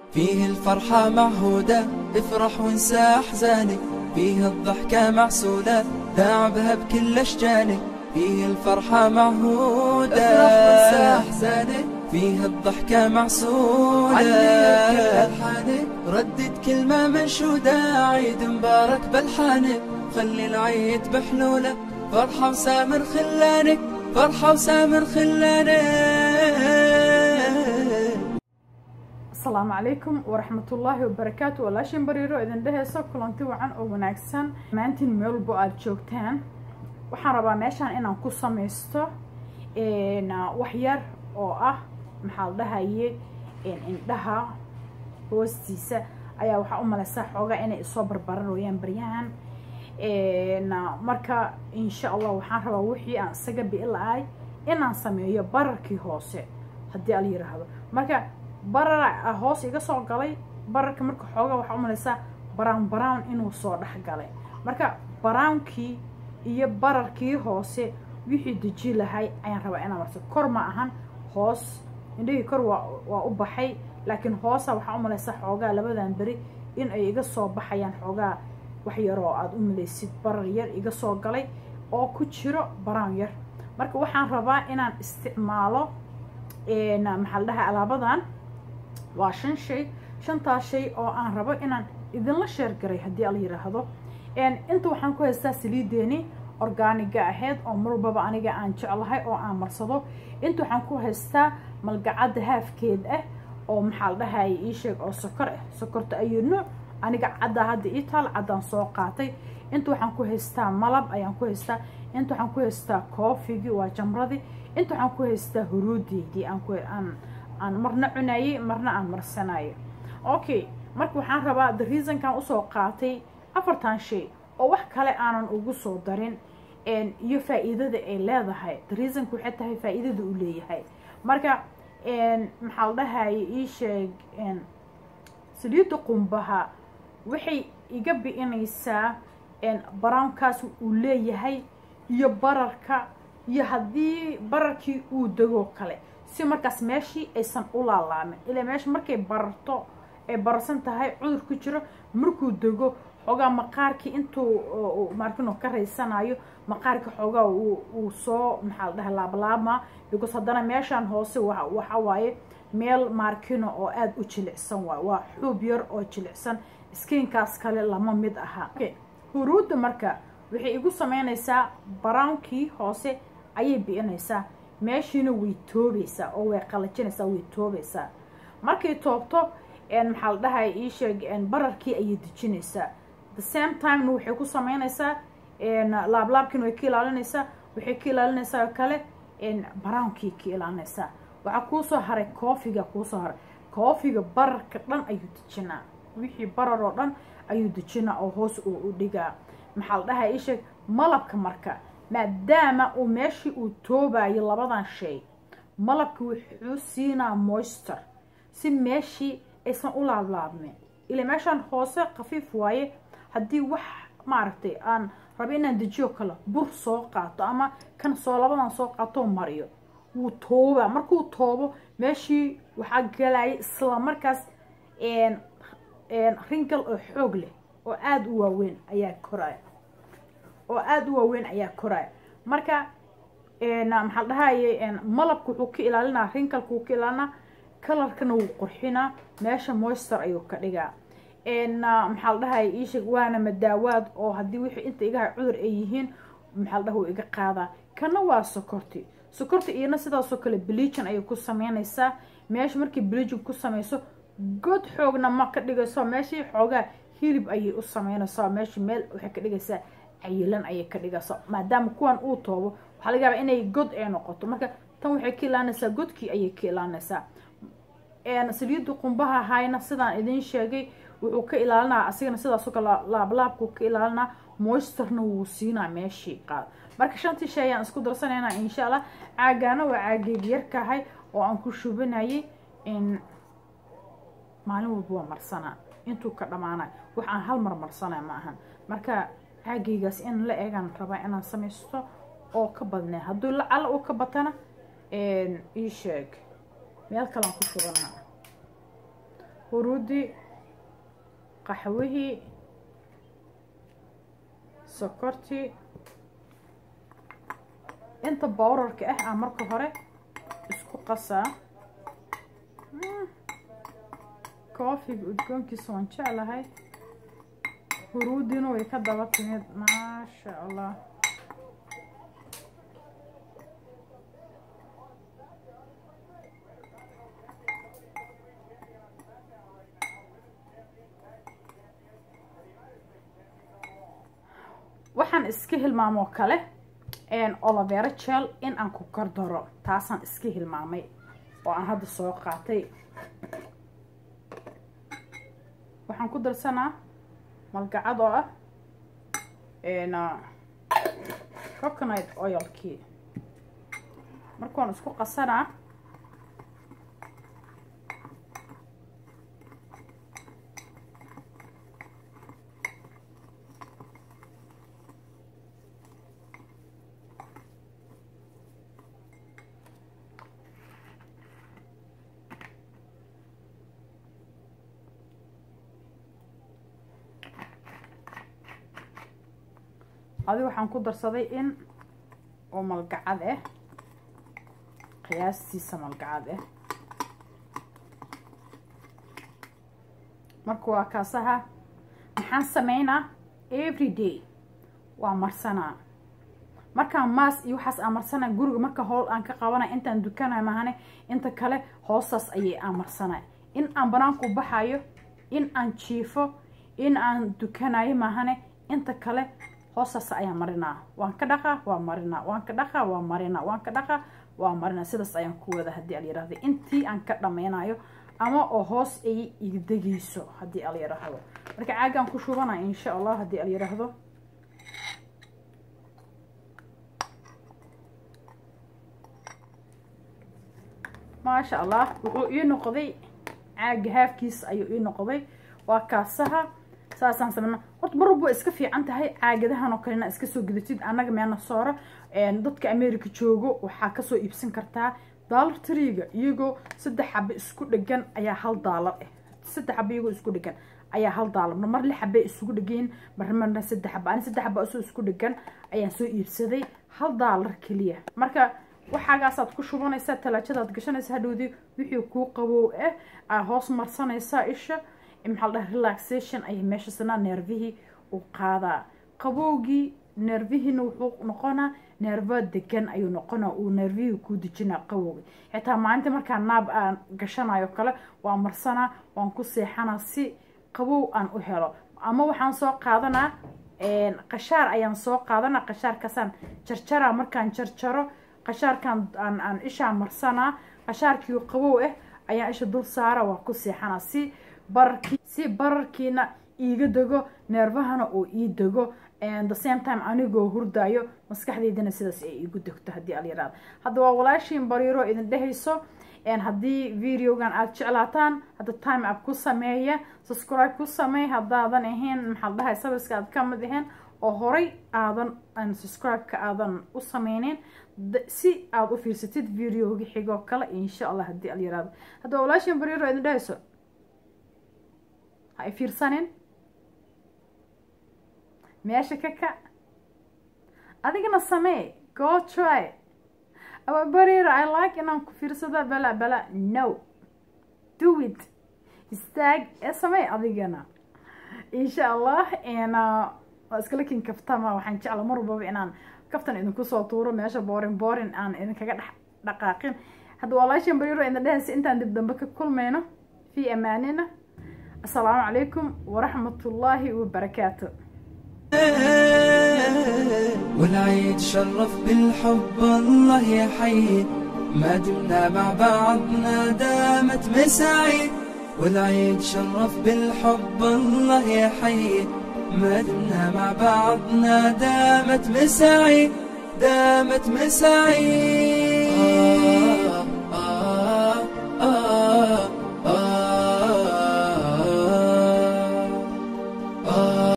فيه الفرحة معهودة افرح وانسى أحزانك فيه الضحكة معسولة لاعبها بكل أشجانك فيه الفرحة معهودة افرح وانسى أحزانك فيه الضحكة معسولة علي كل ألحانك ردد كلمة منشودة عيد مبارك بلحانك خلي العيد بحلولة فرحة وسامر خلانك فرحة وسامر خلانك asalaamu calaykum waraxmatullaahi wabarakaatu walaashin bariiro idin dheheyso kulanti wacan oo wanaagsan maantiin meel walbo aada joogtaan waxaan rabaa meeshaan inaan ku samaysto wax yar oo ah maxaa la dhahaye indhaha hoostiisa ayaa waxaa u malaysaa xoogaa inay isoo barbaranooyaan baryahan marka insha allah waxaan rabaa wixii aan isaga bi'i la-ay inaan sameeyo bararkii hoose haddii ala yiraahdo marka barar hoos iga soo galay bararka marka xoogaa waxaa u malaysaa brown brown inuu soo dhex galay marka brownkii iyo bararkii hoose wixii deji lahay ayaan rabaa inaan marso kor ma ahan hoos indhahii kor waa waa u baxay laakiin hoosa waxaa u malaysaa xoogaa labadan beri in ay iga soo baxayaan xoogaa wax yaroo aada u malaysid barar yar iga soo galay oo ku jiro brown yar marka waxaan rabaa inaan isticmaalo maxaa la dhahay alaabadan waa shan shay shantaas shay oo aan rabo inaan idinla sheergaray haddii ala yiraahdo inta waxaan ku haystaa saliideeni orgaaniga ahayd oo mar walbaba aniga aan jeclahay oo aan marsado inta waxaan ku haystaa malgacadda haafkeed ah oo maxaa la dhahaya ii sheeg oo sokor ah sokorta ayuu nuuc aniga caddaa hadda ii taal caddaan soo qaatay inta waxaan ku haystaa malab ayaan ku haystaa inta waxaan ku haystaa koofigii waa jamradii inta waxaan ku haystaa huruudeydii aan ku aan aan marna cunayay marna aan marsanayo okay marka waxaan rabaa the reasonkan usoo qaatay afartan shay oo wax kale aanan ugu soo darin iyo faa-iidada ay leedahay the reasonka waxay tahay faa-iidada uu leeyahay marka maxaa la dhahaya ii sheeg saliidda qumbaha waxay iga bi'inaysaa brownkaas uu leeyahay iyo bararka iyo haddii bararkii uu degoo kale si markaas meeshii aysan u laalaamin ilaa meesha markay bararto ay bararsan tahay cudur ku jiro markuu dego xoogaa maqaarkii intuu markino ka raysanayo maqaarkii xoogaa uu soo maxaa la dhahay laablaabma because haddana meeshaan hoose waxa waaye meel maarkino oo aada u jilicsan waay waa xuub yar oo jilicsan skiinkaas kale lama mid aha huruudda marka waxay igu sameynaysaa barownkii hoose ayay bi'inaysaa meeshiina way toobaysaa oo way qalajinaysaa way toobaysaa markay toobto maxaa la dhahay ii sheeg bararkii ayay dejinaysaa the same timena waxay ku sameynaysaa laablaabkiina way ka ilaalinaysaa waxay ka ilaalinaysaa oo kale barownkii ka ilaalinaysaa waxaa kuusoo haray koofiga kuusoo haray koofiga bararka dhan ayuu dejinaa wixii barar oo dhan ayuu dejinaa oo hoos uu u dhigaa maxaa la dhahay ii sheeg malabka marka maadaama uu meeshii uu toobayo labadan shay malabka wuxuu siinaa moister si meeshii aysan u laablaabmin ilaa meeshaan hoose khafiif waaye haddii wax maaragtay aan raba inaan dejiyo kale bur soo qaato ama kan soo labadan soo qaatoo mariyo wuu toobaa markuu toobo meeshii waxaa galaya isla markaas ringal oo xoog leh oo aada u waaweyn ayaa koraya oo aada u waaweyn ayaa koraya marka maxaa la dhahaye malabka wuxuu ka ilaalinaa rinkalka wuu ka ilaalinaa kalarkana wuu qurxinaa meesha moister ayuu ka dhigaa maxaa la dhahaye iisheeg waana madaawaad oo haddii wixii inta igaha cudur ay yihiin maxaa la dhaha wuu iga qaadaa kana waa sokorti sokorta iyana sidaasoo kale bleachin ayay ku sameynaysaa meesha markii bleachin ku sameyso god xoogna ma ka dhigayso meeshii xoogaa hilib ayay u sameynaysaa meeshii meel waxay ka dhigaysaa cayilan ayay ka dhigaysaa maadaama kuwan uu toobo waxaa laga yaabaa inay god ay noqoto marka tan waxay ka ilaalinaysaa godkii ayay ka ilaalinaysaa saliidda qumbaha hayna sidaan idiin sheegay wuxuu ka ilaalinaa asigana sidaasoo kale laablaabkuu ka ilaalinaa moisterna wuu siinaa meeshii qaad marka shantii shay ayaan isku darsanaynaa insha allah caagaana waa caageeg yarkahay oo aan ku shubanayay maalin walba waa marsanaa intuu ka dhamaanay wax aan hal mar marsanay ma ahan marka caagaygaas in la eegaan rabaa inaan samaysto oo ka badnee hadduu lacala uu ka batana ii sheeg meel kalean ku shubanaa huruudii qaxwihii sokortii inta bowrarka ah aan marka hore isku qasaa koofiga udgoonkiisa waan jeclahay huruudiina way ka daba timid maasha allah waxaan iska hilmaamoo kale olovera jel in aan ku kordaro taasaan iska hilmaamay oo aan hadda soo qaatay waxaan ku darsanaa malgacad oo ah coconut oilkii markaan isku qasanaa adi waxaan ku darsaday in oo malgacad ah qiyaastiisa malgacad ah marka waa kaasaha maxaan sameynaa every day waa marsanaa markaan maas iyo waxaas aan marsanaa guriga marka howl aan ka qabanay intaan dukanay mahane inta kale hoostaas ayay aan marsanay in aan banaanku baxayo in aan jiifo in aan dukanayo mahane inta kale hoostaas ayaan marinaa waan ka dhaqaa waa marinaa waan ka dhaqaa waa marinaa waan ka dhaqaa waa marinaa sidaas ayaan ku wada haddii al yiraahdo intii aan ka dhameynayo ama oo hoos ay iga degayso haddii al yiraahdo marka caagaan ku shubanaya insha allah haddii al yiraahdo maasha allah wuxuu ii noqday caaga haafkiis ayuu ii noqday waa kaasaha saasaan sameyna horta marwalba waa iska fiican tahay caagadahan oo kalena iska soo gudatid annaga meena soora dadka america joogo waxaa kasoo iibsan kartaa daalar tariga iyagoo saddex xabe isku dhegan ayaa hal daalar ah saddex xabe iyagoo isku dhegan ayaa hal daalar mar lix xabe isugu dhegeen mar marna saddex xabe ani saddex xabe isoo isku dhegan ayaan soo iibsaday hal daalar keliya marka waxaagaasaad ku shubanaysaa talaajadaad gashanaysa hadhowdii wixii kuu qabow ah aa hoos marsanaysaa isha maxaa la dhaha relaxation ayay meesha sanaa neervihii u qaadaa qabowgii neervihiina wuxuu noqonaa neervo degan ayuu noqonaa uu neervihii kuu dejinaa qabowgi xitaa maalinta markaa naab aan gashanayo kale waa marsanaa waan ku seexanaa si qabow aan u helo ama waxaan soo qaadanaa qashaar ayaan soo qaadanaa qashaarkaasaan jarjaraa markaan jarjaro qashaarkaan aan aan ishaa marsanaa qashaarkii qabow ah ayaan isha dul saara waa ku seexanaa si bararkii si bararkiina iiga dego neervahana oo ii dego the same time anigoo hurdaayo maskaxdeydana sidaas ay iigu degto haddii alyaraada hadda waa walaashiin bariiro idin dhehayso haddii videogan aada jeclaataan hadda time up ku sameeya subscribe ku sameey haddaadan ahayn maxaa dhahay sabiska aad ka mid ahayn oo horay aadan subscribe-ka aadan u sameyneyn si aada u fiirsatid videoga xigoo kale insha allah haddii alyaraado hadda waa walaashiin bariiro idin dhehayso ha i fiirsanin meesha ka kac adigana samee go try aba bariira i like inaan ku fiirsada bala bala no do it istaag ee samee adigana insha allah waa iskala kin kaftama waxaan jecla mar walbaba inaan kaftan idinku soo tuuro meesha boorin boorin aan idinkaga dhex dhaqaaqin hadda walaashan bariiro idin dhehaysa intaan dib dambe ka kulmayno fi amaanina السلام عليكم ورحمة الله وبركاته والعيد شرف بالحب الله يحيي ما دمنا مع بعضنا دامت مساعيد والعيد شرف بالحب الله يحيي ما دمنا مع بعضنا دامت مساعيد دامت مساعيد